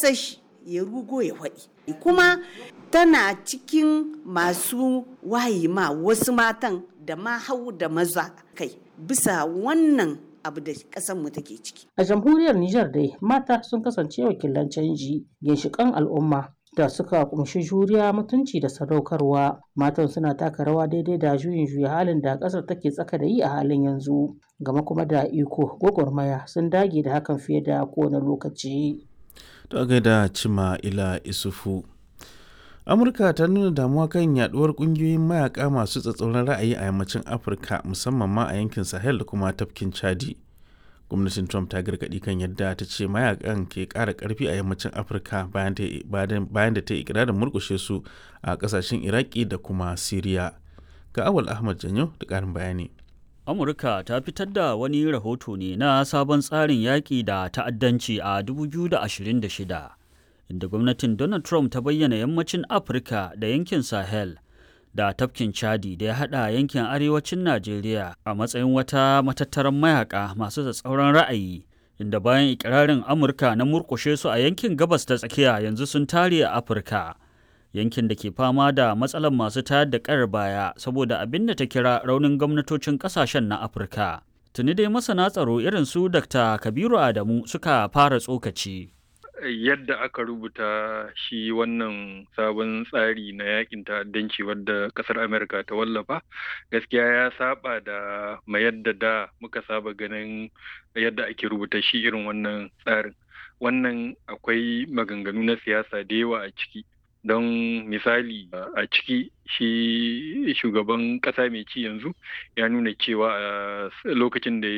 ƙasar shi ya rugo ya faɗi kuma tana cikin masu wayi ma wasu matan da ma hau da maza kai bisa wannan abu da mu take ciki. A jamhuriyar Nijar dai mata sun kasance wakilan canji ginshiƙan al'umma da suka kumshi juriya mutunci da sadaukarwa matan suna taka rawa daidai da juyin juya halin da ƙasar take tsaka da yi a halin yanzu gama kuma da iko gwagwarmaya sun dage da hakan fiye da kowane lokaci. Ta gaida cima ila isufu. amurka ta nuna damuwa kan yaduwar kungiyoyin mayaka masu tsatsauran ra'ayi a yammacin afirka musamman ma a yankin sahel da kuma tafkin chadi gwamnatin trump ta gargadi kan yadda ta ce mayakan ke kara karfi a yammacin afirka bayan da ta yi ikirarin murkushe su a kasashen iraki da kuma siriya ga awal ahmad janyo da karin bayani amurka ta fitar da wani rahoto ne na sabon tsarin yaƙi da ta'addanci a 2026 inda gwamnatin Donald Trump ta bayyana yammacin Afirka da yankin Sahel da tafkin Chadi da ya haɗa yankin arewacin Najeriya a matsayin wata matattaran mayaka masu tsatsauran ra'ayi inda bayan ikirarin Amurka na murkushe su a yankin gabas ta tsakiya yanzu sun tare a Afirka. Yankin da ke fama da matsalar masu tayar da ƙayar baya saboda abin da ta kira raunin gwamnatocin ƙasashen na Afirka. Tuni dai masana tsaro irin su Dr. Kabiru Adamu suka fara tsokaci. yadda aka rubuta shi wannan sabon tsari na yakin ta'addanci wadda kasar amerika ta wallafa gaskiya ya saba da ma yadda da muka saba ganin yadda ake rubuta shi irin wannan tsarin wannan akwai maganganu na siyasa da yawa a ciki don misali a ciki shi shugaban kasa mai ci yanzu ya nuna cewa a lokacin da ya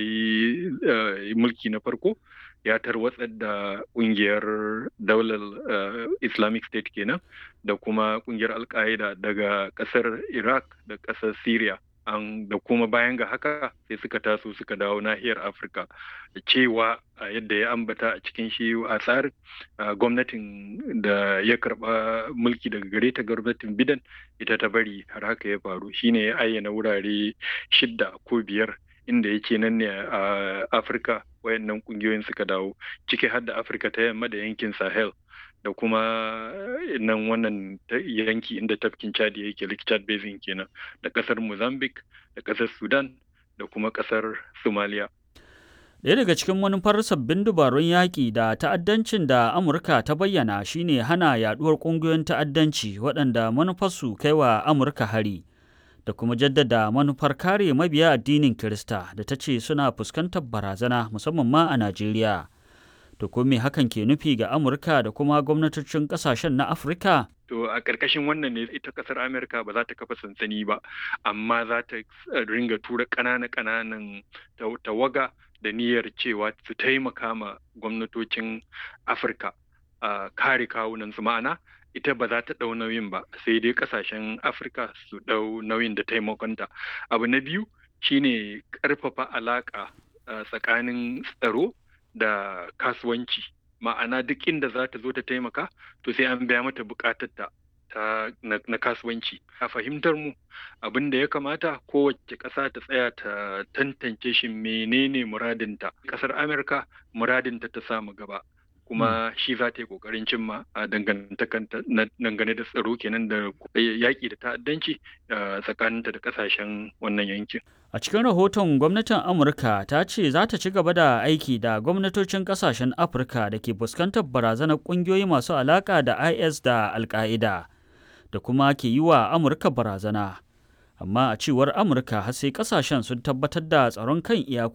yi mulki na farko ya tarwatsar da kungiyar daular islamic state kenan da kuma kungiyar al-qaeda daga kasar iraq da kasar syria an da kuma bayan ga haka sai suka taso suka dawo nahiyar afirka da cewa yadda ya ambata a cikin shi a tsarin gwamnatin da ya karba mulki daga gare ta gwamnatin bidan ita ta bari har haka ya faru shine ya ayyana wurare shidda ko biyar inda yake nan ne a afirka wayannan kungiyoyin suka dawo ciki har da afirka ta yamma da yankin sahel da kuma nan wannan yanki inda tafkin chadi yake lake chad basin kenan da kasar mozambique da kasar sudan da kuma kasar somalia Ɗaya daga cikin manufar sabbin dubarun yaƙi da ta'addancin da Amurka ta bayyana shine hana yaɗuwar ƙungiyoyin ta'addanci waɗanda manufarsu kai wa Amurka hari. da kuma jaddada manufar kare mabiya addinin Kirista da ta ce suna fuskantar barazana musamman ma a Najeriya. To ko me hakan ke nufi ga Amurka da kuma gwamnatocin kasashen na Afirka? To a ƙarƙashin wannan ne ita ƙasar Amerika ba za ta kafa sansani ba, amma za ta ringa tura ƙananan-ƙananan tawaga da niyyar cewa su taimaka ma gwamnatocin Afirka a kare kawunansu ma'ana ita ba za ta ɗau nauyin ba sai dai ƙasashen afirka su ɗau nauyin da taimakonta abu na biyu shine ƙarfafa alaƙa tsakanin tsaro da kasuwanci ma'ana duk inda za ta zo ta taimaka to sai an biya mata buƙatarta ta na kasuwanci a fahimtar mu abin da ya kamata kowace ƙasa ta tsaya ta tantance shi menene muradinta ƙasar amurka muradinta ta samu gaba kuma shi za ta yi kokarin cimma a dangane da tsaro kenan da yaƙi da ta'addanci tsakaninta da ƙasashen wannan yankin. A cikin rahoton gwamnatin Amurka ta ce za ta ci gaba da aiki da gwamnatocin ƙasashen Afirka da ke fuskantar barazanar ƙungiyoyi masu alaƙa da IS da Al-Qaeda da kuma ke yi wa Amurka barazana. Amma a cewar Amurka har sai ƙasashen sun tabbatar da tsaron kan iyakoki